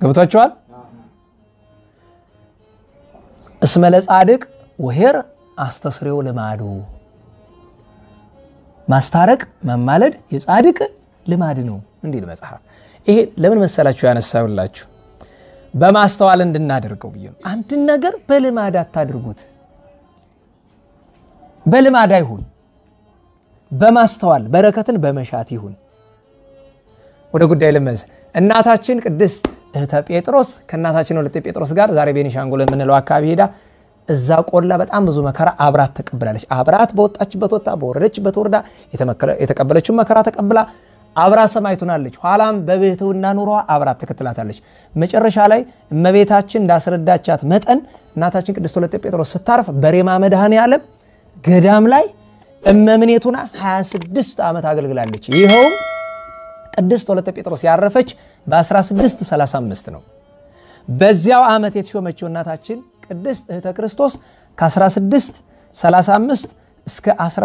ገብቷችኋል? እስመ ለጻድቅ ወሄር አስተስሬው ልማዱ ማስታረቅ መማለድ የጻድቅ ልማድ ነው እንዲል መጽሐፍ። ይሄ ለምን መሰላችሁ ያነሳውላችሁ በማስተዋል እንድናደርገው ብዬ ነው። አንድን ነገር በልማድ አታድርጉት። በልማድ አይሁን፣ በማስተዋል በረከትን በመሻት ይሁን። ወደ ጉዳይ ልመዝ። እናታችን ቅድስት እህተ ጴጥሮስ ከእናታችን ወለተ ጴጥሮስ ጋር ዛሬ ቤኒሻንጉል የምንለው አካባቢ ሄዳ እዛ ቆላ በጣም ብዙ መከራ አብራት ተቀብላለች። አብራት በወጣችበት ወጣ፣ በወረደችበት ወርዳ የተቀበለችውን መከራ ተቀብላ አብራት ሰማዕት ሆናለች። ኋላም በብሕትውና ኑሯ አብራት ተከትላታለች። መጨረሻ ላይ እመቤታችን እንዳስረዳቻት መጠን እናታችን ቅድስት ወለተ ጴጥሮስ ስታርፍ በሬማ መድኃኔ ዓለም ገዳም ላይ እመምኔት ሆና 26 ዓመት አገልግላለች። ይኸውም ቅድስት ወለተ ጴጥሮስ ያረፈች በ1635 ነው። በዚያው ዓመት የተሾመችው እናታችን ቅድስት እህተ ክርስቶስ ከ1635 እስከ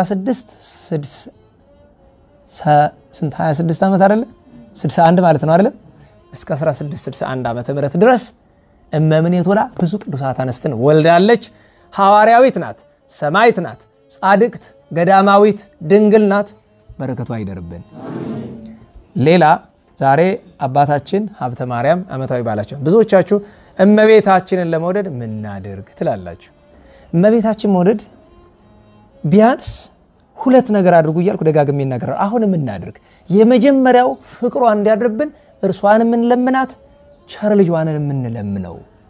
1626 ዓመት አይደለ 61 ማለት ነው አይደለ እስከ 1661 ዓመተ ምህረት ድረስ እመምኔት ሆና ብዙ ቅዱሳት አንስትን ወልዳለች። ሐዋርያዊት ናት፣ ሰማዕት ናት፣ ጻድቅት፣ ገዳማዊት፣ ድንግል ናት። በረከቷ አይደርብን። ሌላ ዛሬ አባታችን ሀብተ ማርያም ዓመታዊ በዓላቸው ብዙዎቻችሁ እመቤታችንን ለመውደድ ምናድርግ ትላላችሁ። እመቤታችን መውደድ ቢያንስ ሁለት ነገር አድርጉ እያልኩ ደጋግሜ ይናገራል። አሁን የምናድርግ የመጀመሪያው ፍቅሯ እንዲያድርብን እርሷን የምንለምናት ቸር ልጇንን የምንለምነው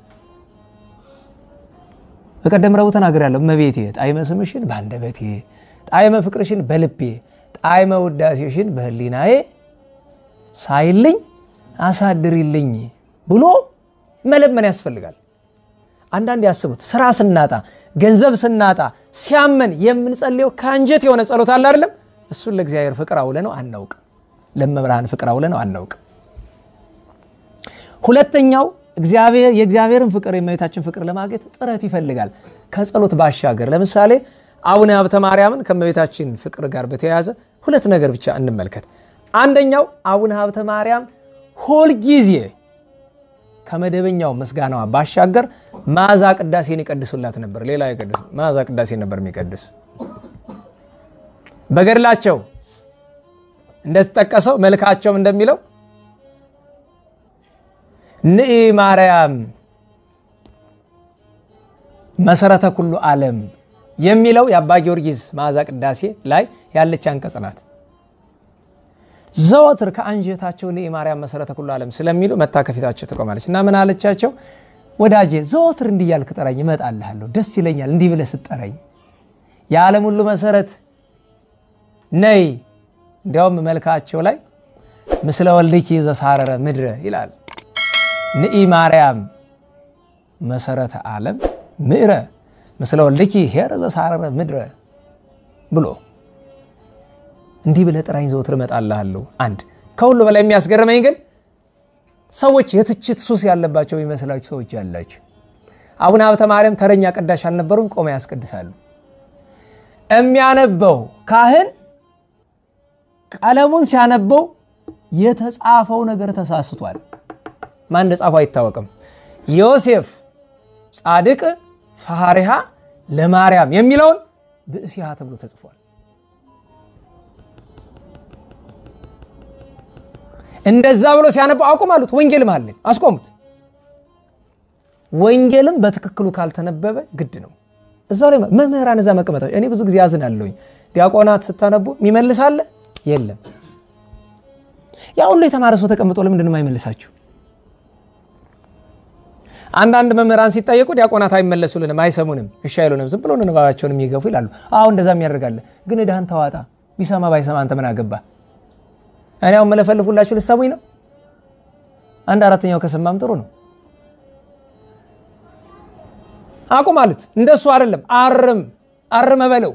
በቀደም ረቡዕ ተናግሬያለሁ። እመቤቴ ጣዕመ ስምሽን በአንደበቴ ጣዕመ ፍቅርሽን በልቤ ጣዕመ ውዳሴሽን በሕሊናዬ ሳይልኝ አሳድሪልኝ ብሎ መለመን ያስፈልጋል። አንዳንድ ያስቡት ስራ ስናጣ ገንዘብ ስናጣ ሲያመን የምንጸልየው ከአንጀት የሆነ ጸሎት አለ አይደለም? እሱን ለእግዚአብሔር ፍቅር አውለ ነው አናውቅም። ለመብርሃን ፍቅር አውለ ነው አናውቅም። ሁለተኛው እግዚአብሔር የእግዚአብሔርን ፍቅር የእመቤታችን ፍቅር ለማግኘት ጥረት ይፈልጋል። ከጸሎት ባሻገር ለምሳሌ አቡነ ሀብተ ማርያምን ከእመቤታችን ፍቅር ጋር በተያያዘ ሁለት ነገር ብቻ እንመልከት። አንደኛው አቡነ ሀብተ ማርያም ሁልጊዜ ከመደበኛው ምስጋናዋ ባሻገር መዓዛ ቅዳሴን ይቀድሱላት ነበር። ሌላ ይቀድሱ መዓዛ ቅዳሴን ነበር የሚቀድስ። በገድላቸው እንደተጠቀሰው መልካቸውም እንደሚለው ንኢ ማርያም መሰረተ ኩሉ ዓለም የሚለው የአባ ጊዮርጊስ መዓዛ ቅዳሴ ላይ ያለች አንቀጽ ናት። ዘወትር ከአንጀታቸው ንኢ ማርያም መሰረተ ኩሉ ዓለም ስለሚሉ መታ ከፊታቸው ትቆማለች እና ምን አለቻቸው? ወዳጄ ዘወትር እንዲህ እያልክ ጥራኝ፣ እመጣልሃለሁ። ደስ ይለኛል እንዲህ ብለህ ስጠራኝ። የዓለም ሁሉ መሰረት ነይ። እንዲያውም መልካቸው ላይ ምስለ ወልድኪ ዘሳረረ ምድረ ይላል። ንኢ ማርያም መሰረተ ዓለም ምዕረ ምስለ ወልድኪ ኄረ ዘሳረረ ምድረ ብሎ እንዲህ ብለህ ጥራኝ ዘወትር እመጣልሃለሁ። አንድ ከሁሉ በላይ የሚያስገርመኝ ግን ሰዎች የትችት ሱስ ያለባቸው የሚመስላቸው ሰዎች ያላቸው አቡነ ሀብተ ማርያም ተረኛ ቀዳሽ አልነበሩም፣ ቆመ ያስቀድሳሉ። የሚያነበው ካህን ቀለሙን ሲያነበው የተጻፈው ነገር ተሳስቷል። ማን እንደጻፈው አይታወቅም። ዮሴፍ ጻድቅ ፈሃሪሃ ለማርያም የሚለውን ብእሲሃ ተብሎ ተጽፏል። እንደዛ ብሎ ሲያነቡ አቁም አሉት። ወንጌልም አለን አስቆሙት። ወንጌልም በትክክሉ ካልተነበበ ግድ ነው። እዛው ላይ መምህራን እዛ መቀመጣቸው እኔ ብዙ ጊዜ ያዝናለሁኝ። ዲያቆናት ስታነቡ የሚመልስ አለ የለም። ያ ሁሉ የተማረ ሰው ተቀምጦ ለምንድን ነው የማይመልሳችሁ? አንዳንድ መምህራን ሲጠየቁ ዲያቆናት አይመለሱልንም፣ አይሰሙንም፣ እሺ አይሉንም፣ ዝም ብሎ ንባባቸውን የሚገፉ ይላሉ። አሁ እንደዛ የሚያደርጋለ ግን ዕዳህን ተዋጣ። ቢሰማ ባይሰማ አንተ ምን አገባ? እኔ አሁን መለፈልፉላችሁ ልትሰሙኝ ነው። አንድ አራተኛው ከሰማም ጥሩ ነው። አቁም አሉት። እንደሱ አይደለም፣ አርም አርመ በለው።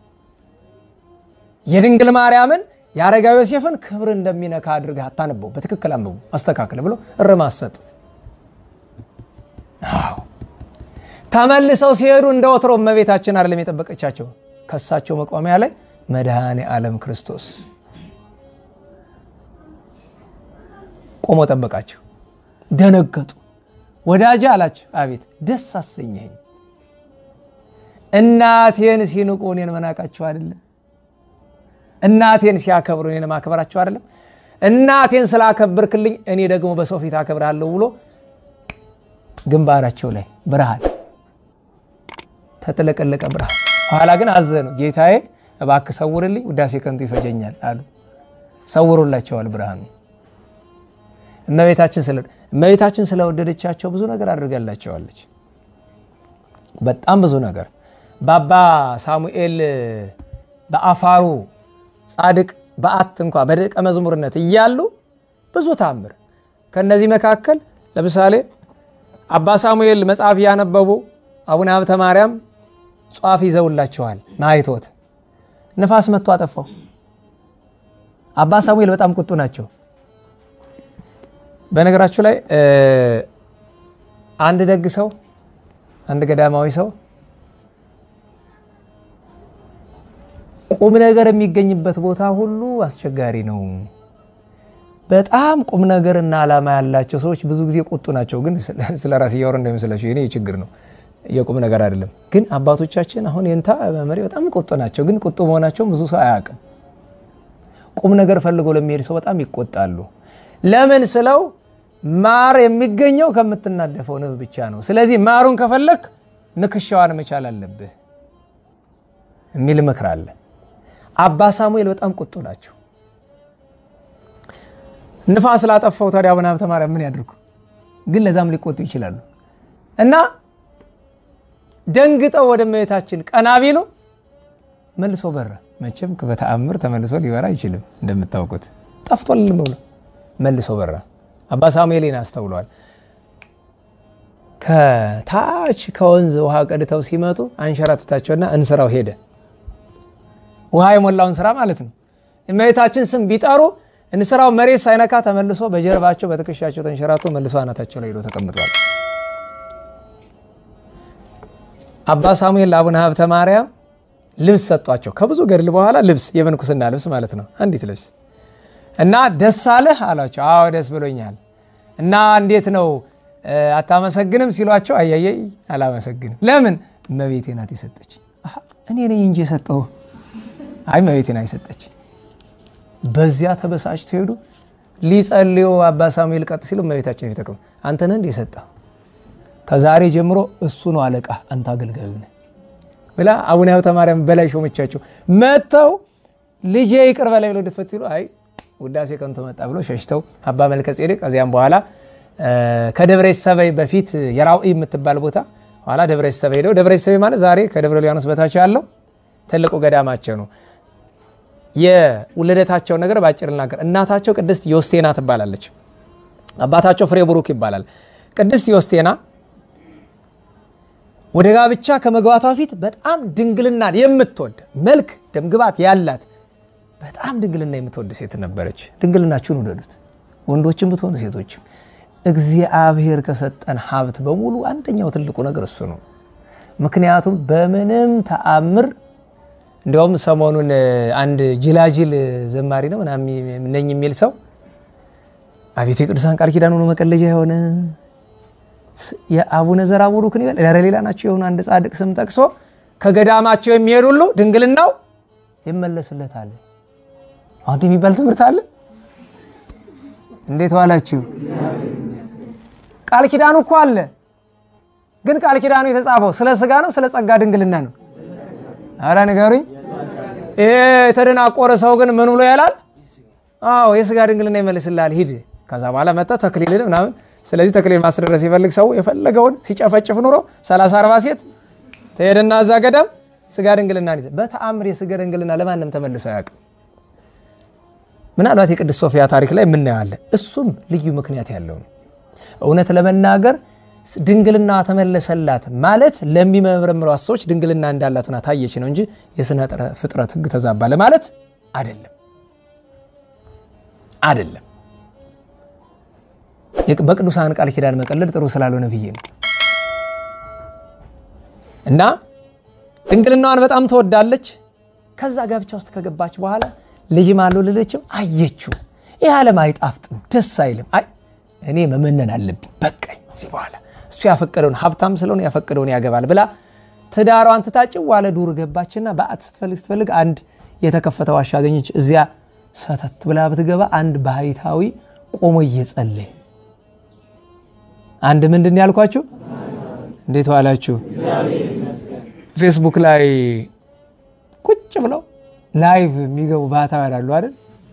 የድንግል ማርያምን የአረጋዊ ዮሴፍን ክብር እንደሚነካ አድርገህ አታነበው፣ በትክክል አንብቡ፣ አስተካክል ብሎ እርማት ሰጡት። ተመልሰው ሲሄዱ እንደ ወትሮ እመቤታችን አይደለም የጠበቀቻቸው፣ ከሳቸው መቋሚያ ላይ መድኃኔ ዓለም ክርስቶስ ቆሞ ጠበቃቸው። ደነገጡ። ወዳጅ አላቸው። አቤት ደስ አሰኘኝ። እናቴን ሲንቁ እኔን መናቃቸው አይደለም። እናቴን ሲያከብሩ እኔን ማክበራቸው አይደለም። እናቴን ስላከብርክልኝ እኔ ደግሞ በሰው ፊት አከብርሃለሁ ብሎ ግንባራቸው ላይ ብርሃን ተጥለቀለቀ ብርሃን። ኋላ ግን አዘኑ። ጌታዬ እባክህ ሰውርልኝ፣ ውዳሴ ከንቱ ይፈጀኛል አሉ። ሰውሮላቸዋል ብርሃኑ። እመቤታችን ስለ እመቤታችን ስለወደደቻቸው ብዙ ነገር አድርጋላቸዋለች። በጣም ብዙ ነገር በአባ ሳሙኤል በአፋሩ ጻድቅ በዓት እንኳ በደቀ መዝሙርነት እያሉ ብዙ ታምር ከነዚህ መካከል ለምሳሌ አባ ሳሙኤል መጽሐፍ እያነበቡ አቡነ ሀብተ ማርያም ጧፍ ይዘውላቸዋል። ማይቶት ንፋስ መጥቶ አጠፋው። አባ ሳሙኤል በጣም ቁጡ ናቸው። በነገራችሁ ላይ አንድ ደግ ሰው አንድ ገዳማዊ ሰው ቁም ነገር የሚገኝበት ቦታ ሁሉ አስቸጋሪ ነው። በጣም ቁም ነገርና ዓላማ ያላቸው ሰዎች ብዙ ጊዜ ቁጡ ናቸው። ግን ስለ ራስ እያወራ እንዳይመስላቸው የኔ ችግር ነው፣ የቁም ነገር አይደለም። ግን አባቶቻችን አሁን የንታ መሪ በጣም ቁጡ ናቸው። ግን ቁጡ መሆናቸውን ብዙ ሰው አያውቅም። ቁም ነገር ፈልገው ለሚሄድ ሰው በጣም ይቆጣሉ። ለምን ስለው ማር የሚገኘው ከምትናደፈው ንብ ብቻ ነው። ስለዚህ ማሩን ከፈለክ ንክሻዋን መቻል አለብህ የሚል ምክር አለ። አባ ሳሙኤል በጣም ቁጡ ናቸው። ንፋስ ላጠፋው ታዲያ አቡነ ሀብተ ማርያም ምን ያድርጉ? ግን ለዛም ሊቆጡ ይችላሉ። እና ደንግጠው ወደ እመቤታችን ቀና ቢሉ መልሶ በራ። መቼም በተአምር ተመልሶ ሊበራ አይችልም። እንደምታውቁት ጠፍቷል ብሎ መልሶ በራ። አባ ሳሙኤልን አስተውለዋል። ከታች ከወንዝ ውሃ ቀድተው ሲመጡ አንሸራትታቸውና እንስራው ሄደ። ውሃ የሞላውን ስራ ማለት ነው። እመቤታችን ስም ቢጠሩ እንስራው መሬት ሳይነካ ተመልሶ በጀርባቸው በትከሻቸው ተንሸራቶ መልሶ አናታቸው ላይ ሄዶ ተቀምጧል። አባ ሳሙኤል ለአቡነ ሀብተ ማርያም ልብስ ሰጧቸው። ከብዙ ገድል በኋላ ልብስ የምንኩስና ልብስ ማለት ነው። አንዲት ልብስ እና ደስ አለህ አሏቸው። አዎ ደስ ብሎኛል። እና እንዴት ነው አታመሰግንም ሲሏቸው፣ አያየይ አላመሰግንም። ለምን? እመቤቴ ናት የሰጠች። እኔ ነኝ እንጂ የሰጠው አይ እመቤቴ ናት የሰጠች። በዚያ ተበሳጭተው ሄዱ። ሊጸልዩ አባ ሳሙኤል ቀጥ ሲሉ እመቤታችን ፊት ተቀምጠው አንተ ነህ እንደ የሰጠው ከዛሬ ጀምሮ እሱ ነው አለቃ፣ አንተ አገልጋዩ ነህ ብላ አቡነ ሀብተ ማርያም በላይ ሾመቻቸው። መጥተው ልጄ ይቅር በላይ ብለው ድፈት ሲሉ አይ ውዳሴ ከንቱ መጣ ብሎ ሸሽተው አባ መልከ ጼዴቅ ከዚያም በኋላ ከደብረ ሰበይ በፊት የራውኢ የምትባል ቦታ ኋላ ደብረ ሰበይ ሄደው ደብረ ሰበይ ማለት ዛሬ ከደብረ ሊባኖስ በታች ያለው ትልቁ ገዳማቸው ነው። የውልደታቸውን ነገር ባጭር ልናገር። እናታቸው ቅድስት ዮስቴና ትባላለች። አባታቸው ፍሬ ቡሩክ ይባላል። ቅድስት ዮስቴና ወደ ጋብቻ ከመግባቷ ፊት በጣም ድንግልናን የምትወድ መልክ ደምግባት ያላት በጣም ድንግልና የምትወድ ሴት ነበረች። ድንግልናችሁን ውደዱት፣ ወንዶችም ብትሆኑ ሴቶችም። እግዚአብሔር ከሰጠን ሀብት በሙሉ አንደኛው ትልቁ ነገር እሱ ነው። ምክንያቱም በምንም ተአምር እንዲያውም ሰሞኑን አንድ ጅላጅል ዘማሪ ነው ምናምን ነኝ የሚል ሰው አቤት የቅዱሳን ቃል ኪዳን ሆኖ መቀለጃ የሆነ የአቡነ ዘራ ቡሩክን ይበል ኧረ ሌላ ናቸው የሆኑ አንድ ጻድቅ ስም ጠቅሶ ከገዳማቸው የሚሄድ ሁሉ ድንግልናው ይመለሱለታል። አሁን የሚባል ትምህርት አለ። እንዴት ዋላችሁ? ቃል ኪዳኑ እኮ አለ። ግን ቃል ኪዳኑ የተጻፈው ስለ ስጋ ነው ስለ ጸጋ ድንግልና ነው? አረ ንገሩኝ። ይሄ የተደናቆረ ሰው ግን ምን ብሎ ያላል? አዎ የስጋ ድንግልና ይመልስልሃል፣ ሂድ። ከዛ በኋላ መጣ ተክሊልን ምናምን። ስለዚህ ተክሊል ማስደረስ ሲፈልግ ሰው የፈለገውን ሲጨፈጭፍ ኑሮ 30 40 ሴት ተሄደና እዛ ገዳም ስጋ ድንግልና ይዘ በተአምር የስጋ ድንግልና ለማንም ተመልሶ አያውቅም። ምናልባት የቅድስት ሶፊያ ታሪክ ላይ የምናየዋለን። እሱም ልዩ ምክንያት ያለው ነው። እውነት ለመናገር ድንግልና ተመለሰላት ማለት ለሚመረምሯት ሰዎች ድንግልና እንዳላት ሆና ታየች ነው እንጂ የስነ ፍጥረት ሕግ ተዛባ ለማለት አይደለም አይደለም። በቅዱሳን ቃል ኪዳን መቀለድ ጥሩ ስላልሆነ ብዬ ነው። እና ድንግልናዋን በጣም ትወዳለች። ከዛ ጋብቻ ውስጥ ከገባች በኋላ ልጅ ማለው ልለችው አየችው። ይህ ዓለም አይጣፍጥም፣ ደስ አይልም። አይ እኔ መመነን አለብኝ በቃኝ እዚህ በኋላ እሱ ያፈቀደውን ሀብታም ስለሆነ ያፈቀደውን ያገባል ብላ ትዳሯን ትታጭው ዋለ ዱር ገባችና በአት ስትፈልግ ስትፈልግ አንድ የተከፈተ ዋሻ አገኘች። እዚያ ሰተት ብላ ብትገባ አንድ ባህታዊ ቆሞ እየጸለየ አንድ ምንድን ያልኳችሁ እንዴት ዋላችሁ? ፌስቡክ ላይ ቁጭ ብለው ላይቭ የሚገቡ ባህታውያን አሉ አይደል?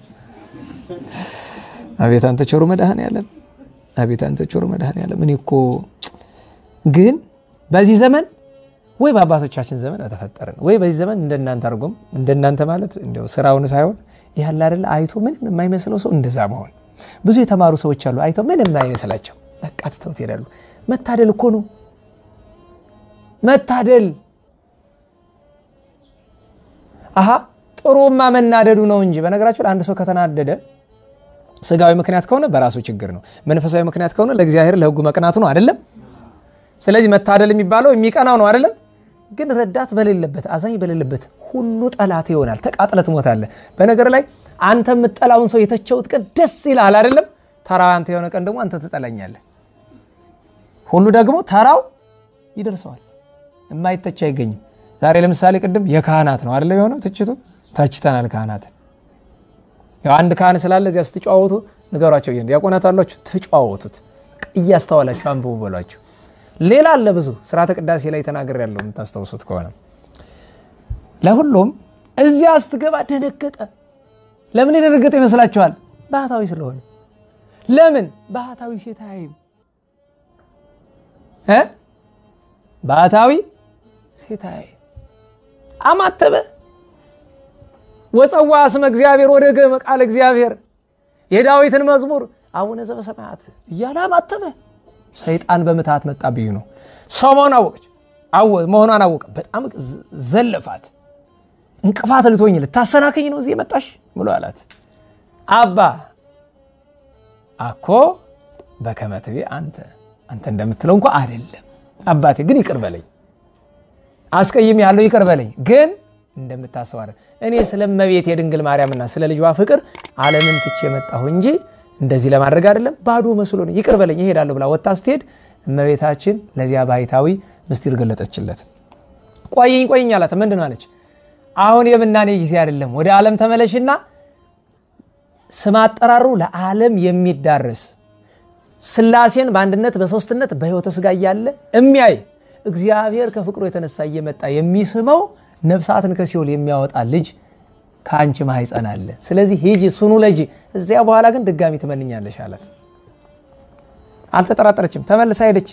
አቤት አንተ ቸሩ መድኃኔዓለም፣ አቤት አንተ ቸሩ መድኃኔዓለም። እኔ እኮ ግን በዚህ ዘመን ወይ በአባቶቻችን ዘመን ተፈጠረን ወይ በዚህ ዘመን እንደናንተ አድርጎም እንደናንተ ማለት እንዲያው ስራውን ሳይሆን ያለ አይደለ አይቶ ምንም የማይመስለው ሰው እንደዛ መሆን። ብዙ የተማሩ ሰዎች አሉ አይተው ምንም የማይመስላቸው በቃ ትተውት ይሄዳሉ። መታደል እኮ ነው መታደል። አሀ ጥሩማ መናደዱ ነው እንጂ በነገራችሁ አንድ ሰው ከተናደደ ስጋዊ ምክንያት ከሆነ በራሱ ችግር ነው። መንፈሳዊ ምክንያት ከሆነ ለእግዚአብሔር ለሕጉ መቅናቱ ነው አይደለም። ስለዚህ መታደል የሚባለው የሚቀናው ነው አይደለም። ግን ረዳት በሌለበት አዛኝ በሌለበት ሁሉ ጠላት ይሆናል። ተቃጥለ ትሞታለህ። በነገር ላይ አንተ የምጠላውን ሰው የተቸውት ቀን ደስ ይልሃል አይደለም። ተራው አንተ የሆነ ቀን ደግሞ አንተ ትጠላኛለህ። ሁሉ ደግሞ ተራው ይደርሰዋል። የማይተች አይገኝም። ዛሬ ለምሳሌ ቅድም የካህናት ነው አይደለም የሆነው ትችቱ ተችተናል። ካህናት ያው አንድ ካህን ስላለ እዚያ ስትጨዋወቱ ንገሯቸው። ዲያቆናት አሏችሁ ተጨዋወቱት፣ እያስተዋላችሁ አንብቡ በሏቸው። ሌላ አለ ብዙ ስርዓተ ቅዳሴ ላይ ተናገር ያለው የምታስታውሱት ከሆነ ለሁሉም እዚያ ስትገባ ደነገጠ። ለምን የደነገጠ ይመስላችኋል? ባህታዊ ስለሆነ። ለምን ባህታዊ ሴት አይም እ ባህታዊ ሴት አይም አማተበ ወፀዋ ስመ እግዚአብሔር ወደ ገመ ቃል እግዚአብሔር የዳዊትን መዝሙር አቡነ ዘበሰማያት እያለ አማተበ። ሰይጣን በምትሃት መጣብኝ ነው። ሰው መሆን አወቀች መሆኗን አወቀ። በጣም ዘለፋት። እንቅፋት ልትሆኝ ልታሰናከኝ ነው እዚህ የመጣሽ ብሎ አላት። አባ አኮ በከመ ትቤ አንተ አንተ እንደምትለው እንኳ አይደለም አባቴ፣ ግን ይቅር በለኝ አስቀይም ያለው ይቅር በለኝ ግን እንደምታስብ አይደል። እኔ ስለ እመቤት የድንግል ማርያምና ስለ ልጇ ፍቅር ዓለምን ትቼ የመጣሁ እንጂ እንደዚህ ለማድረግ አይደለም። ባዶ መስሎ ነው። ይቅር በለኝ እሄዳለሁ ብላ ወጥታ ስትሄድ እመቤታችን ለዚያ ባሕታዊ ምስጢር ገለጠችለት። ቆይኝ ቆይኝ አላት። ምንድን አለች? አሁን የምናኔ ጊዜ አይደለም። ወደ ዓለም ተመለሽና ስም አጠራሩ ለዓለም የሚዳረስ ሥላሴን በአንድነት በሦስትነት በሕይወተ ሥጋ እያለ የሚያይ እግዚአብሔር ከፍቅሩ የተነሳ እየመጣ የሚስመው ነፍሳትን ከሲኦል የሚያወጣ ልጅ ከአንቺ ማኅፀን አለ። ስለዚህ ሂጂ ሱኑ ለጂ እዚያ በኋላ ግን ድጋሚ ትመንኛለሽ አላት። አልተጠራጠረችም። ተመልሳ ሄደች።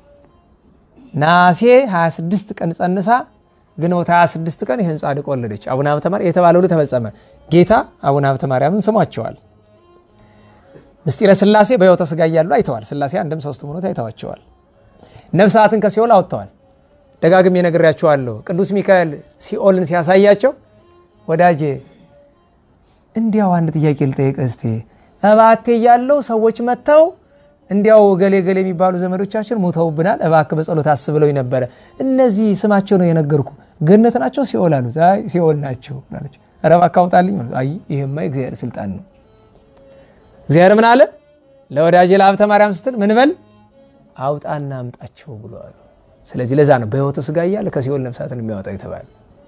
ናሴ 26 ቀን ጸንሳ ግንቦት 26 ቀን ይህን ጻድቅ ወለደች። አቡነ ሀብተ ማርያም የተባለው ሁሉ ተፈጸመ። ጌታ አቡነ ሀብተ ማርያምን ስሟቸዋል። ምስጢረ ሥላሴ በሕይወተ ሥጋ እያሉ አይተዋል። ሥላሴ አንድም ሶስትም ሆኖ አይተዋቸዋል። ነፍሳትን ከሲኦል አውጥተዋል። ደጋግሜ ነግሬያቸዋለሁ። ቅዱስ ሚካኤል ሲኦልን ሲያሳያቸው ወዳጄ እንዲያው አንድ ጥያቄ ልጠይቅ እስቲ እባቴ እያለው ሰዎች መጥተው እንዲያው ገሌ ገሌ የሚባሉ ዘመዶቻችን ሞተውብናል፣ እባክህ በጸሎት አስብለው ነበረ። እነዚህ ስማቸው ነው የነገርኩ፣ ገነት ናቸው ሲኦል አሉት። አይ ሲኦል ናቸው አለች። ኧረ እባክህ አውጣልኝ። አይ ይሄማ የእግዚአብሔር ስልጣን ነው። እግዚአብሔር ምን አለ? ለወዳጄ ለሀብተ ማርያም ስትል ምን በል አውጣና አምጣቸው ብሎ አሉ። ስለዚህ ለዛ ነው በሕይወተ ሥጋ እያለ ከሲኦል ነፍሳትን የሚያወጣ የተባለ።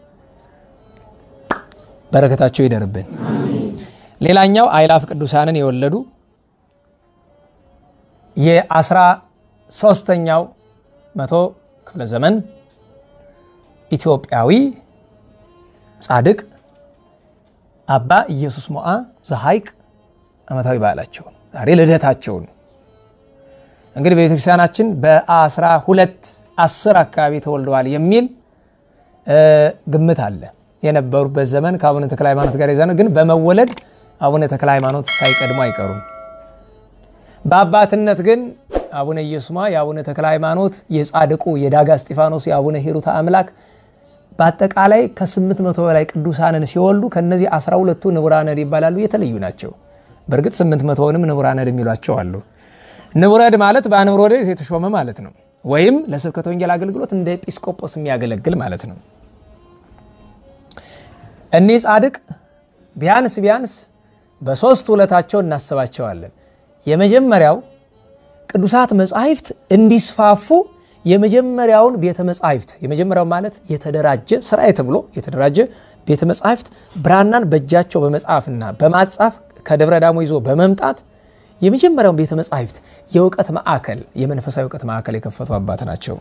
በረከታቸው ይደርብን። ሌላኛው አእላፍ ቅዱሳንን የወለዱ የአስራ ሶስተኛው መቶ ክፍለ ዘመን ኢትዮጵያዊ ጻድቅ አባ ኢየሱስ ሞዓ ዘሐይቅ ዓመታዊ በዓላቸው ዛሬ ልደታቸውን እንግዲህ በቤተክርስቲያናችን በአስራ ሁለት አስር አካባቢ ተወልደዋል የሚል ግምት አለ። የነበሩበት ዘመን ከአቡነ ተክለ ሃይማኖት ጋር የዛነ ግን በመወለድ አቡነ ተክለ ሃይማኖት ሳይቀድሙ አይቀሩም። በአባትነት ግን አቡነ ኢየሱስ ሞዓ የአቡነ ተክለ ሃይማኖት የጻድቁ የዳጋ እስጢፋኖስ የአቡነ ሂሩተ አምላክ በአጠቃላይ ከስምንት መቶ በላይ ቅዱሳንን ሲወልዱ ከነዚህ አስራ ሁለቱ ንቡረ እድ ይባላሉ። የተለዩ ናቸው። በእርግጥ ስምንት መቶውንም ንቡረ እድ የሚሏቸው አሉ። ንቡረ እድ ማለት በንቡረ እድ የተሾመ ማለት ነው። ወይም ለስብከተ ወንጌል አገልግሎት እንደ ኤጲስቆጶስ የሚያገለግል ማለት ነው። እኒህ ጻድቅ ቢያንስ ቢያንስ በሶስት ውለታቸው እናስባቸዋለን። የመጀመሪያው ቅዱሳት መጻሕፍት እንዲስፋፉ የመጀመሪያውን ቤተ መጻሕፍት የመጀመሪያው ማለት የተደራጀ ስርዓት ተብሎ የተደራጀ ቤተ መጻሕፍት ብራናን በእጃቸው በመጻፍና በማጻፍ ከደብረ ዳሞ ይዞ በመምጣት የመጀመሪያውን ቤተ መጻሕፍት የእውቀት ማዕከል የመንፈሳዊ እውቀት ማዕከል የከፈቱ አባት ናቸው።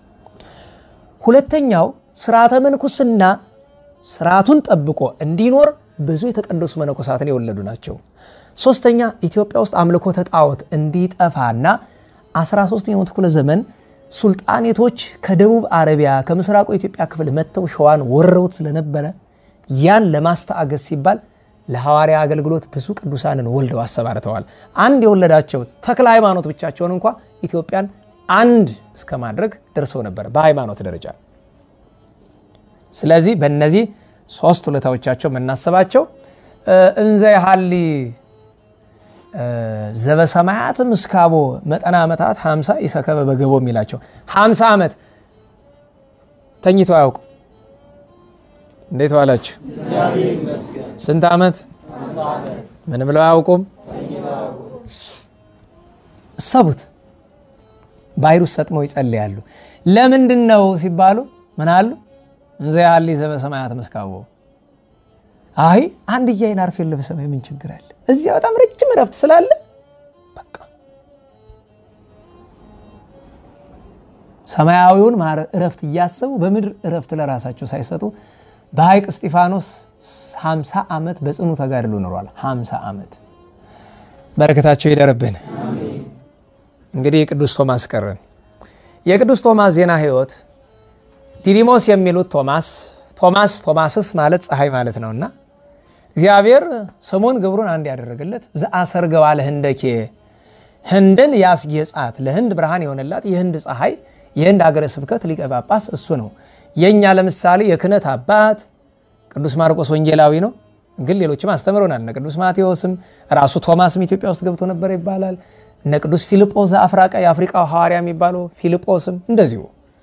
ሁለተኛው ስርዓተ ምንኩስና ስርዓቱን ጠብቆ እንዲኖር ብዙ የተቀደሱ መነኮሳትን የወለዱ ናቸው። ሶስተኛ ኢትዮጵያ ውስጥ አምልኮተ ጣዖት እንዲጠፋና 13ኛው ክፍለ ዘመን ሱልጣኔቶች ከደቡብ አረቢያ ከምስራቁ የኢትዮጵያ ክፍል መጥተው ሸዋን ወረውት ስለነበረ ያን ለማስተአገዝ ሲባል ለሐዋርያ አገልግሎት ብዙ ቅዱሳንን ወልደው አሰማርተዋል። አንድ የወለዳቸው ተክለ ሃይማኖት ብቻቸውን እንኳ ኢትዮጵያን አንድ እስከ ማድረግ ደርሰው ነበር በሃይማኖት ደረጃ። ስለዚህ በእነዚህ ሶስት ውለታዎቻቸው የምናስባቸው እንዘ ያሃሊ ዘበሰማያት ምስካቦ መጠና ዓመታት ሀምሳ ይሰከበ በገቦ የሚላቸው ሀምሳ ዓመት ተኝቶ አያውቁ። እንዴት ዋላችሁ? ስንት ዓመት ምን ብለው አያውቁም? እሰቡት። ባሕር ውስጥ ሰጥመው ይጸልያሉ። ለምንድን ነው ሲባሉ ምን አሉ? እንዘ ያሃሊ ዘበሰማያት ምስካቦ አይ አንድ እያይን አርፌ ለበሰማይ ምን ችግር አለ? እዚያ በጣም ረጅም እረፍት ስላለ በቃ ሰማያዊውን እረፍት እያሰቡ በምድር እረፍት ለራሳቸው ሳይሰጡ በሐይቅ እስጢፋኖስ 50 ዓመት በጽኑ ተጋድሎ ኖሯል። 50 ዓመት በረከታቸው ይደርብን። እንግዲህ የቅዱስ ቶማስ ቀረን። የቅዱስ ቶማስ ዜና ሕይወት ዲዲሞስ የሚሉት ቶማስ ቶማስ ቶማስስ ማለት ፀሐይ ማለት ነውና እግዚአብሔር ስሙን ግብሩን አንድ ያደረገለት ዘአሰርገዋ ለህንደኬ ህንድን ያስጌጻት ለህንድ ብርሃን የሆነላት የህንድ ፀሐይ የህንድ ሀገረ ስብከት ሊቀ ጳጳስ እሱ ነው። የእኛ ለምሳሌ የክህነት አባት ቅዱስ ማርቆስ ወንጌላዊ ነው። ግን ሌሎችም አስተምረውናል። እነ ቅዱስ ማቴዎስም ራሱ ቶማስም ኢትዮጵያ ውስጥ ገብቶ ነበር ይባላል። እነ ቅዱስ ፊልጶስ ዘአፍራቃ የአፍሪቃው ሐዋርያ የሚባለው ፊልጶስም እንደዚሁ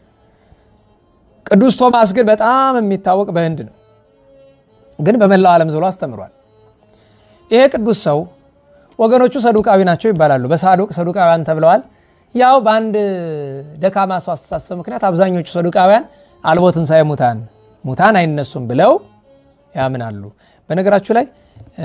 ቅዱስ ቶማስ ግን በጣም የሚታወቅ በህንድ ነው፣ ግን በመላው ዓለም ዝሎ አስተምሯል። ይሄ ቅዱስ ሰው ወገኖቹ ሰዱቃዊ ናቸው ይባላሉ። በሳዱቅ ሰዱቃውያን ተብለዋል። ያው በአንድ ደካማ ሰው አስተሳሰብ ምክንያት አብዛኞቹ ሰዱቃውያን አልቦ ትንሣኤ ሙታን ሙታን አይነሱም ብለው ያምናሉ። በነገራችሁ ላይ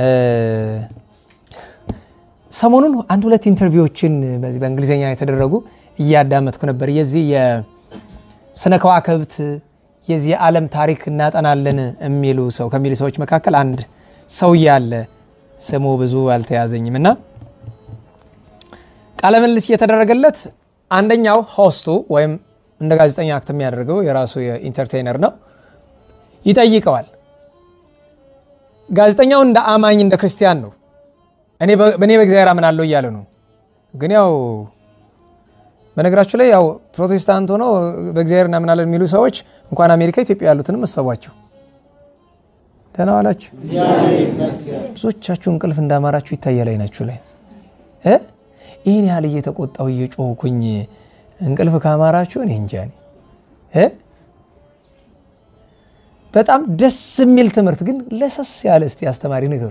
ሰሞኑን አንድ ሁለት ኢንተርቪዎችን በዚህ በእንግሊዝኛ የተደረጉ እያዳመጥኩ ነበር የዚህ ስነ ከዋክብት የዚህ የዓለም ታሪክ እናጠናለን የሚሉ ሰው ከሚሉ ሰዎች መካከል አንድ ሰውዬ አለ። ስሙ ብዙ አልተያዘኝም እና ቃለ ምልልስ እየተደረገለት አንደኛው ሆስቱ ወይም እንደ ጋዜጠኛ አክት የሚያደርገው የራሱ የኢንተርቴይነር ነው ይጠይቀዋል። ጋዜጠኛው እንደ አማኝ እንደ ክርስቲያን ነው። እኔ በእግዚአብሔር አምናለሁ እያለ ነው። ግን ያው በነገራችሁ ላይ ያው ፕሮቴስታንት ሆነው በእግዚአብሔር እናምናለን የሚሉ ሰዎች እንኳን አሜሪካ ኢትዮጵያ ያሉትንም እሰቧቸው። ደህና ዋላችሁ። ብዙዎቻችሁ እንቅልፍ እንዳማራችሁ ይታያል አይናችሁ ላይ እ ይህን ያህል እየተቆጣው እየጮህኩኝ እንቅልፍ ካማራችሁ እኔ እንጃ እ በጣም ደስ የሚል ትምህርት ግን ለሰስ ያለ እስቲ አስተማሪ ንገሩ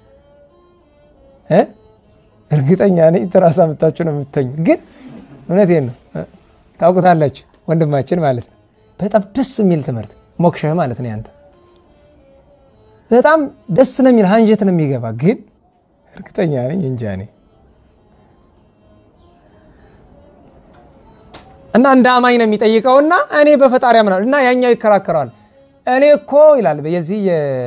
እ እርግጠኛ ነኝ ትራስ አምጥታችሁ ነው የምተኙ ግን እውነቴን ነው። ታውቁታላችሁ ወንድማችን ማለት ነው። በጣም ደስ የሚል ትምህርት ሞክሸህ ማለት ነው። ያንተ በጣም ደስ ነው የሚል አንጀት ነው የሚገባ ግን እርግጠኛ ነኝ እንጃ እኔ እና እንደ አማኝ ነው የሚጠይቀውና እኔ በፈጣሪ አምናለሁ እና ያኛው ይከራከረዋል። እኔ እኮ ይላል የዚህ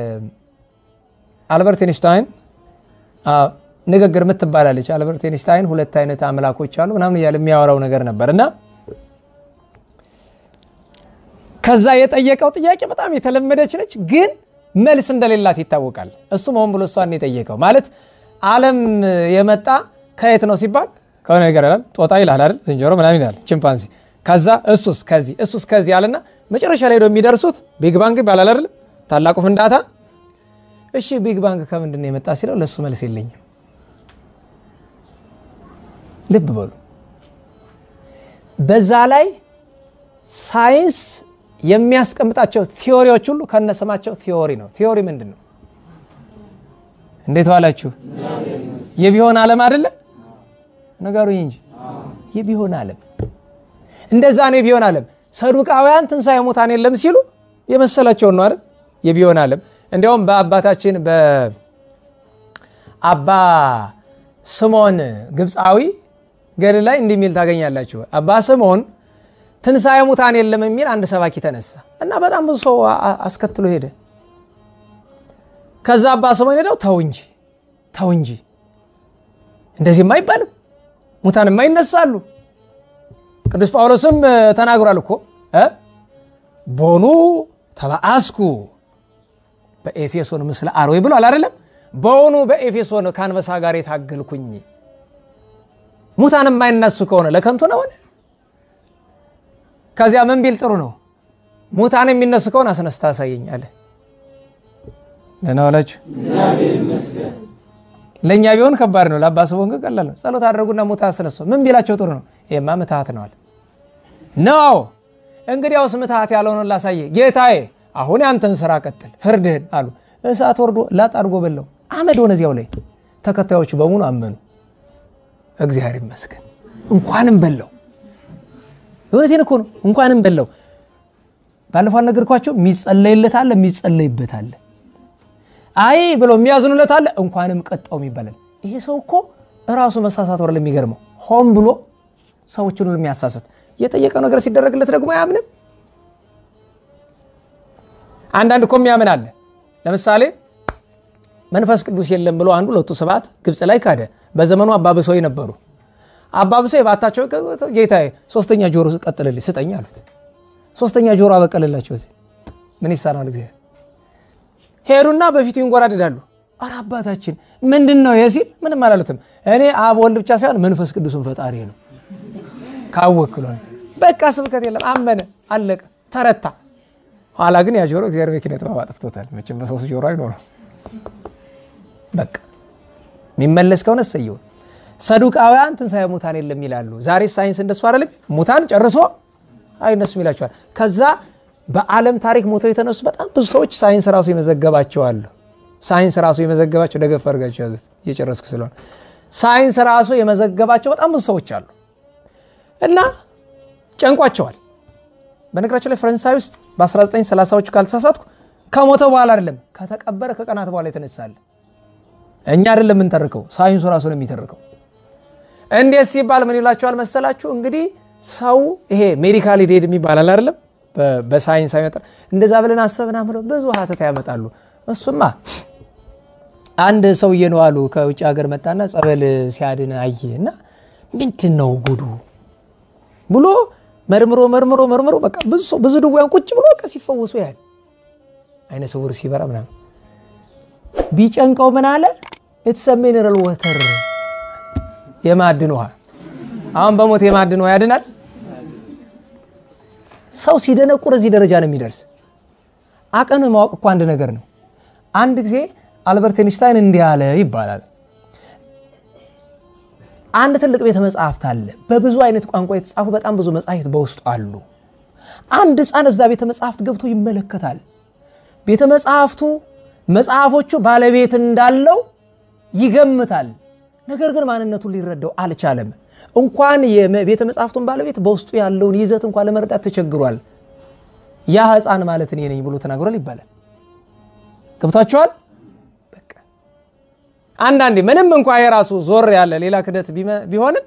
የአልበርት ኤንሽታይን ንግግር የምትባላለች አልበርት ኤንሽታይን ሁለት አይነት አምላኮች አሉ ምናምን እያለ የሚያወራው ነገር ነበር እና ከዛ የጠየቀው ጥያቄ በጣም የተለመደች ነች፣ ግን መልስ እንደሌላት ይታወቃል። እሱም ሆን ብሎ እሷን የጠየቀው ማለት ዓለም የመጣ ከየት ነው ሲባል ከሆነ ነገር ይላል። ጦጣ ይላል አይደል፣ ዝንጀሮ ምናምን ይላል፣ ቺምፓንዚ። ከዛ እሱስ ከዚህ እሱስ ከዚህ አለና መጨረሻ ላይ ሄደው የሚደርሱት ቢግ ባንግ ይባላል አይደል፣ ታላቁ ፍንዳታ። እሺ ቢግ ባንግ ከምንድን ነው የመጣ ሲለው ለእሱ መልስ የለኝም። ልብ በሉ። በዛ ላይ ሳይንስ የሚያስቀምጣቸው ቲዎሪዎች ሁሉ ከነስማቸው ቲዎሪ ነው። ቲዎሪ ምንድን ነው? እንዴት ዋላችሁ? የቢሆን ዓለም አይደለ? ነገሩኝ እንጂ የቢሆን ዓለም እንደዛ ነው። የቢሆን ዓለም ሰዱቃውያን ትንሣኤ ሙታን የለም ሲሉ የመሰላቸውን ነው አይደል? የቢሆን ዓለም እንዲያውም በአባታችን በአባ ስምዖን ግብፃዊ ገድል ላይ እንዲህ የሚል ታገኛላችሁ። አባ ስምዖን ትንሣኤ ሙታን የለም የሚል አንድ ሰባኪ ተነሳ እና በጣም ብዙ ሰው አስከትሎ ሄደ። ከዛ አባ ስምዖን ሄደው ተው እንጂ ተው እንጂ እንደዚህማ አይባልም፣ ሙታንማ ይነሳሉ። ቅዱስ ጳውሎስም ተናግሯል እኮ ቦኑ ተባአስኩ በኤፌሶን ምስለ አርዌ ብሏል አይደለም? በውኑ በኤፌሶን ከአንበሳ ጋር የታገልኩኝ ሙታን የማይነሱ ከሆነ ለከንቱ ነውን? ከዚያ ምን ቢል ጥሩ ነው? ሙታን የሚነሱ ከሆነ አስነስታ አሳየኝ አለ። ደህና ዋላችሁ። ለእኛ ቢሆን ከባድ ነው፣ ለአባ ስምዖን ግን ቀላል ነው። ጸሎት አድርጉና ሙታን አስነሱ። ምን ቢላቸው ጥሩ ነው? ይሄማ ምትሃት ነዋል ነው። እንግዲያውስ ምትሃት ያልሆነውን ላሳየ ጌታዬ፣ አሁን ያንተን ስራ ቀጥል ፍርድህን አሉ። እሳት ወርዶ ላጥ አድርጎ በለው፣ አመድ ሆነ እዚያው ላይ። ተከታዮቹ በሙሉ አመኑ። እግዚአብሔር ይመስገን። እንኳንም በለው፣ እውነቴን እኮ ነው። እንኳንም በለው። ባለፈው አልነገርኳቸው? የሚጸለይለት አለ፣ የሚጸለይበት አለ። አይ ብለው የሚያዝኑለት አለ፣ እንኳንም ቀጣው ይባላል። ይሄ ሰው እኮ እራሱ መሳሳት ወረ የሚገርመው ሆን ብሎ ሰዎችን ሁሉ የሚያሳስት የጠየቀው ነገር ሲደረግለት ደግሞ አያምንም። አንዳንድ እኮ የሚያምን አለ። ለምሳሌ መንፈስ ቅዱስ የለም ብሎ አንዱ ለቱ ስብሐት ግብፅ ላይ ካደ። በዘመኑ አባብሰው ነበሩ። አባብሰው የባታቸው ጌታዬ ሶስተኛ ጆሮ ቀጥልልኝ ስጠኝ አሉት። ሶስተኛ ጆሮ አበቀልላቸው። እዚህ ምን ይሳናል? እግዚአብሔር ሄዱና በፊቱ ይንጎራደዳሉ። ኧረ አባታችን ምንድን ነው ይሄ ሲል ምንም አላለትም። እኔ አብ ወልድ ብቻ ሳይሆን መንፈስ ቅዱስን ፈጣሪ ነው ካወክሏል። በቃ ስብከት የለም አመነ፣ አለቀ፣ ተረታ። ኋላ ግን ያ ጆሮ እግዚአብሔር በኪነ ጥበብ አጥፍቶታል። መቼም በሶስት ጆሮ አይኖርም። በቃ የሚመለስ ከሆነ እሰየው። ሰዱቃውያን ትንሣኤ ሙታን የለም ይላሉ። ዛሬ ሳይንስ እንደሱ አይደለም። ሙታን ጨርሶ አይነሱም ይላቸዋል። ከዛ በዓለም ታሪክ ሞተው የተነሱ በጣም ብዙ ሰዎች ሳይንስ ራሱ የመዘገባቸው አሉ። ሳይንስ ራሱ የመዘገባቸው ደገፍ አድርጋቸው ያዙት፣ እየጨረስኩ ስለሆነ ሳይንስ ራሱ የመዘገባቸው በጣም ብዙ ሰዎች አሉ እና ጨንቋቸዋል። በነገራቸው ላይ ፈረንሳይ ውስጥ በ1930ዎቹ ካልተሳሳትኩ ከሞተ በኋላ አይደለም ከተቀበረ ከቀናት በኋላ የተነሳለ እኛ አይደለም የምንተርከው፣ ሳይንሱ ራሱ ነው የሚተርከው። እንዴት ሲባል ምን ይላቸዋል መሰላችሁ? እንግዲህ ሰው ይሄ ሜዲካል ዴድ የሚባላል አይደለም በሳይንስ አይመጣ እንደዛ ብለን አሰብና ብለው ብዙ ሀተታ ያመጣሉ። እሱማ አንድ ሰውዬ ነው አሉ ከውጭ ሀገር መጣና ጸበል ሲያድን አየ እና ምንድን ነው ጉዱ ብሎ መርምሮ መርምሮ መርምሮ በቃ ብዙ ሰው ብዙ ድውያን ቁጭ ብሎ በቃ ሲፈወሱ ያህል አይነ ስውር ሲበራ ምናምን ቢጨንቀው ምን አለ ኢትስ ሚነራል ወተር የማዕድን ውሃ። አሁን በሞት የማዕድን ውሃ ያድናል? ሰው ሲደነቁር እዚህ ደረጃ ነው የሚደርስ። አቅም ማወቅ እኮ አንድ ነገር ነው። አንድ ጊዜ አልበርት ኤንሽታይን እንዲህ አለ ይባላል። አንድ ትልቅ ቤተ መጽሐፍት አለ። በብዙ አይነት ቋንቋ የተጻፉ በጣም ብዙ መጽሐፍት በውስጡ አሉ። አንድ ሕፃን እዛ ቤተ መጽሐፍት ገብቶ ይመለከታል። ቤተ መጽሐፍቱ መጽሐፎቹ ባለቤት እንዳለው ይገምታል። ነገር ግን ማንነቱን ሊረዳው አልቻለም። እንኳን የቤተ መጽሐፍቱን ባለቤት በውስጡ ያለውን ይዘት እንኳን ለመረዳት ተቸግሯል። ያ ሕፃን ማለት እኔ ነኝ ብሎ ተናግሯል ይባላል። ገብቷቸዋል። አንዳንዴ ምንም እንኳ የራሱ ዞር ያለ ሌላ ክደት ቢሆንም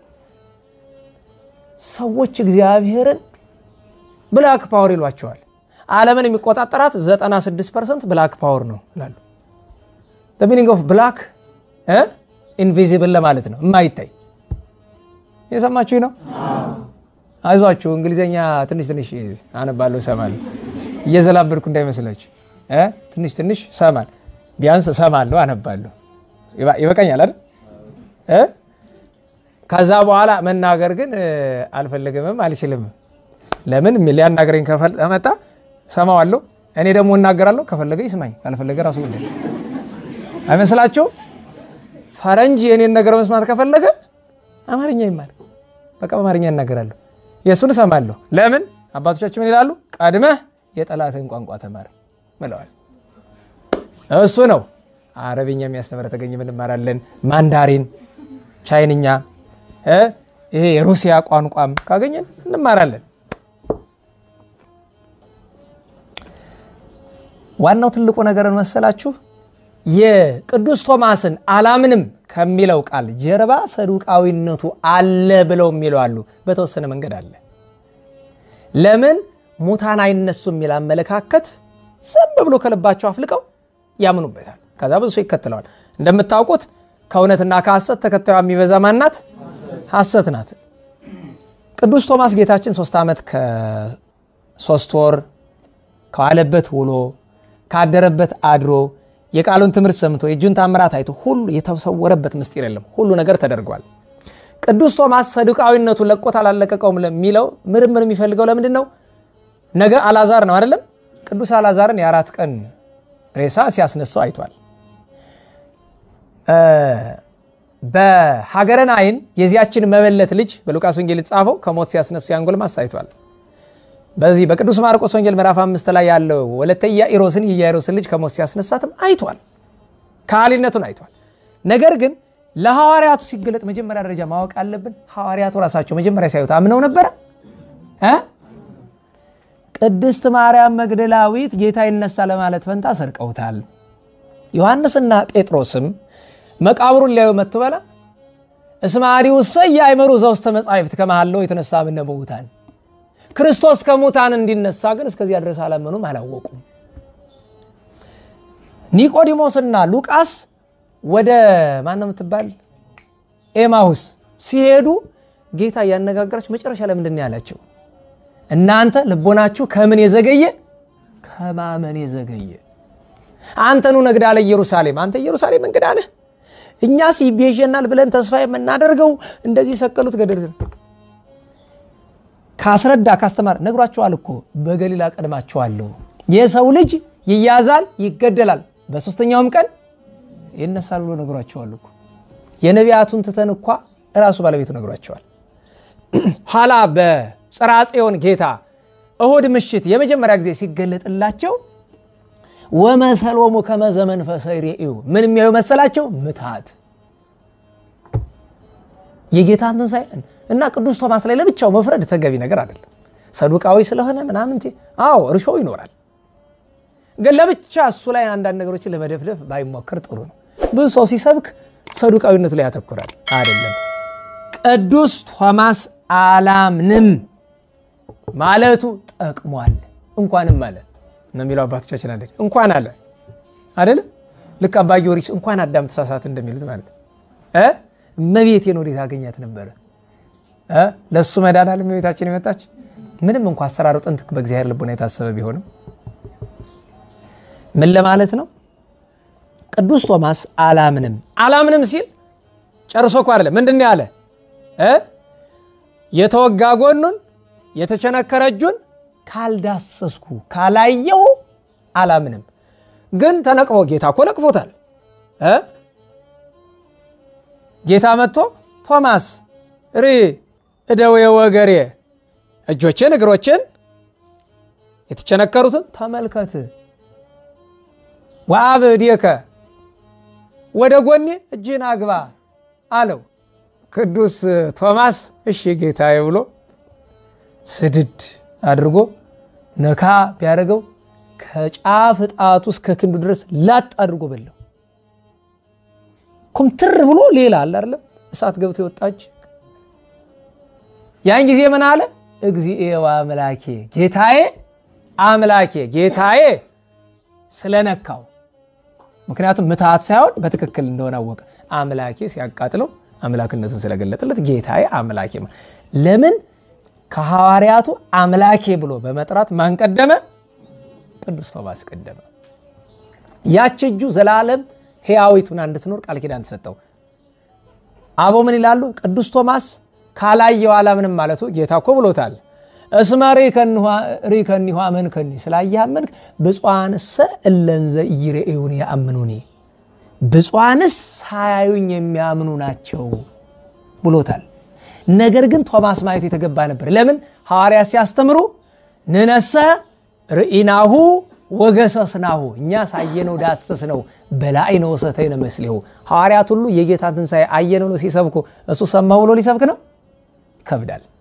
ሰዎች እግዚአብሔርን ብላክ ፓወር ይሏቸዋል። ዓለምን የሚቆጣጠራት 96 ፐርሰንት ብላክ ፓወር ነው ይላሉ። ሚኒንግ ኦፍ ብላክ ኢንቪዚብል ለማለት ነው፣ የማይታይ የሰማችሁ ነው። አይዟችሁ እንግሊዝኛ ትንሽ ትንሽ አነባለሁ እሰማለሁ፣ እየዘላበድኩ እንዳይመስላችሁ። ትንሽ ትንሽ ሰማል፣ ቢያንስ እሰማለሁ፣ አነባለሁ ይበቃኛል አይደል? ከዛ በኋላ መናገር ግን አልፈልግምም አልችልም። ለምን ሊያናገረኝ ከመጣ ሰማዋለሁ፣ እኔ ደግሞ እናገራለሁ። ከፈለገ ይስማኝ፣ ካልፈለገ ራሱ ጉዳይ አይመስላችሁ? ፈረንጅ የኔን ነገር መስማት ከፈለገ አማርኛ ይማል፣ በቃ በአማርኛ እናገራለሁ፣ የእሱን እሰማለሁ። ለምን አባቶቻችን ምን ይላሉ? ቀድመህ የጠላትን ቋንቋ ተማር ብለዋል። እሱ ነው አረብኛ የሚያስተምረ ተገኘ እንማራለን። ማንዳሪን፣ ቻይንኛ፣ ይሄ የሩሲያ ቋንቋም ካገኘን እንማራለን። ዋናው ትልቁ ነገር መሰላችሁ የቅዱስ ቶማስን አላምንም ከሚለው ቃል ጀርባ ሰዱቃዊነቱ አለ ብለው የሚለው አሉ። በተወሰነ መንገድ አለ። ለምን ሙታን አይነሱ የሚል አመለካከት ዝም ብሎ ከልባቸው አፍልቀው ያምኑበታል። ከዛ ብዙ ሰው ይከተለዋል። እንደምታውቁት ከእውነትና ከሐሰት ተከታዩ የሚበዛ ማናት? ሐሰት ናት። ቅዱስ ቶማስ ጌታችን ሶስት ዓመት ከሶስት ወር ከዋለበት ውሎ ካደረበት አድሮ የቃሉን ትምህርት ሰምቶ የእጁን ታምራት አይቶ ሁሉ የተሰወረበት ምስጢር የለም። ሁሉ ነገር ተደርጓል። ቅዱስ ቶማስ ሰዱቃዊነቱ ለቆት አላለቀቀውም ለሚለው ምርምር የሚፈልገው ለምንድን ነው? ነገ አላዛር ነው አይደለም? ቅዱስ አላዛርን የአራት ቀን ሬሳ ሲያስነሳው አይቷል። በሀገረ ናይን የዚያችን መበለት ልጅ በሉቃስ ወንጌል የተጻፈው ከሞት ሲያስነሱ ያን ጎልማሳ አይቷል። በዚህ በቅዱስ ማርቆስ ወንጌል ምዕራፍ አምስት ላይ ያለው ወለተ ኢያኢሮስን የኢያኢሮስን ልጅ ከሞት ሲያስነሳትም አይቷል። ካህሊነቱን አይቷል። ነገር ግን ለሐዋርያቱ ሲገለጥ መጀመሪያ ደረጃ ማወቅ አለብን። ሐዋርያቱ ራሳቸው መጀመሪያ ሲያዩት አምነው ነበረ እ ቅድስት ማርያም መግደላዊት ጌታ ይነሳ ለማለት ፈንታ ሰርቀውታል። ዮሐንስና ጴጥሮስም መቃብሩን ሊያዩ መጥቶ በላ እስመ አርዩሰ ኢያእመሩ ዘውስተ መጻሕፍት ከመሃለው የተነሳ እምነ ሙታን ክርስቶስ ከሙታን እንዲነሳ ግን እስከዚያ ድረስ አላመኑም፣ አላወቁም። ኒቆዲሞስና ሉቃስ ወደ ማነው የምትባል ኤማሁስ ሲሄዱ ጌታ እያነጋገራች መጨረሻ ለምንድን ነው ያላቸው? እናንተ ልቦናችሁ ከምን የዘገየ ከማመን የዘገየ አንተኑ ነግዳ ለኢየሩሳሌም አንተ ኢየሩሳሌም እንግዳ ነህ እኛስ ይቤዠናል ብለን ተስፋ የምናደርገው እንደዚህ ሰቀሉት ገደል ካስረዳ ካስተማር ነግሯቸዋል እኮ በገሊላ ቀድማቸዋለሁ የሰው ልጅ ይያዛል ይገደላል በሶስተኛውም ቀን ይነሳል ብሎ ነግሯቸዋል እኮ የነቢያቱን ትተን እኳ እራሱ ባለቤቱ ነግሯቸዋል ኋላ በጽርሐ ጽዮን ጌታ እሁድ ምሽት የመጀመሪያ ጊዜ ሲገለጥላቸው ወመሰሎሙ ከመዘ መንፈሰ ይሬእዩ ምን የሚያዩ መሰላቸው? ምትሃት የጌታን ትንሣኤ እና ቅዱስ ቶማስ ላይ ለብቻው መፍረድ ተገቢ ነገር አይደለም። ሰዱቃዊ ስለሆነ ምናምን አዎ እርሾ ይኖራል፣ ግን ለብቻ እሱ ላይ አንዳንድ ነገሮችን ለመደፍደፍ ባይሞክር ጥሩ ነው። ብዙ ሰው ሲሰብክ ሰዱቃዊነቱ ላይ ያተኩራል። አይደለም ቅዱስ ቶማስ አላምንም ማለቱ ጠቅሟል። እንኳንም አለ ነው የሚለው አባቶቻችን አለ እንኳን አለ አይደለም። ልክ አባ ጊዮርጊስ እንኳን አዳም ተሳሳት እንደሚሉት ማለት እ እመቤቴን ወዴት አገኛት ነበረ እ ለእሱ መዳናል እመቤታችን የመጣች ምንም እንኳ አሰራሩ ጥንት በእግዚአብሔር ልቡና የታሰበ ቢሆንም ምን ለማለት ነው? ቅዱስ ቶማስ አላምንም አላምንም ሲል ጨርሶ እኮ አይደለም። ምንድን ነው ያለ እ የተወጋ ጎኑን የተቸነከረ እጁን ካልዳሰስኩ ካላየው አላምንም። ግን ተነቅፎ ጌታ እኮ ነቅፎታል እ ጌታ መጥቶ ቶማስ ሪ እደዌ ወገሬ እጆችን እግሮችን የተቸነከሩትን ተመልከት፣ ወአብ እዴከ ወደ ጎኔ እጅህን አግባ አለው። ቅዱስ ቶማስ እሺ ጌታዬ ብሎ ስድድ አድርጎ ነካ ቢያደርገው ከጫፍ ጣቱ እስከ ክንዱ ድረስ ላጥ አድርጎ በላው። ኩምትር ብሎ ሌላ አለ አይደለም እሳት ገብቶ የወጣች ያን ጊዜ ምን አለ? እግዚኤ ወአምላኬ ጌታዬ አምላኬ ጌታዬ ስለነካው፣ ምክንያቱም ምትሃት ሳይሆን በትክክል እንደሆነ አወቀ። አምላኬ ሲያቃጥለው አምላክነቱን ስለገለጠለት ጌታዬ አምላኬ ለምን ከሐዋርያቱ አምላኬ ብሎ በመጥራት ማን ቀደመ? ቅዱስ ቶማስ ቀደመ። ያች እጁ ዘላለም ሕያዊቱን እንድትኖር ቃል ኪዳን ተሰጠው። አቦ ምን ይላሉ? ቅዱስ ቶማስ ካላየው አላምንም ማለቱ ጌታ እኮ ብሎታል። እስመ ሪከኒሁ አመንከኒ፣ ስላየህ አመንክ። ብፁዓንሰ እለንዘ ኢይሬኡኒ ያአምኑኒ፣ ብፁዓንስ ሳያዩኝ የሚያምኑ ናቸው ብሎታል። ነገር ግን ቶማስ ማየቱ የተገባ ነበር። ለምን? ሐዋርያት ሲያስተምሩ ንነሰ ርኢናሁ ወገሰስናሁ፣ እኛ ሳየነው ዳሰስ ነው በላይ ነው ወሰተይነ መስሊሁ። ሐዋርያት ሁሉ የጌታ ትንሣኤ አየነው ነው ሲሰብኩ፣ እሱ ሰማሁ ብሎ ሊሰብክ ነው ይከብዳል።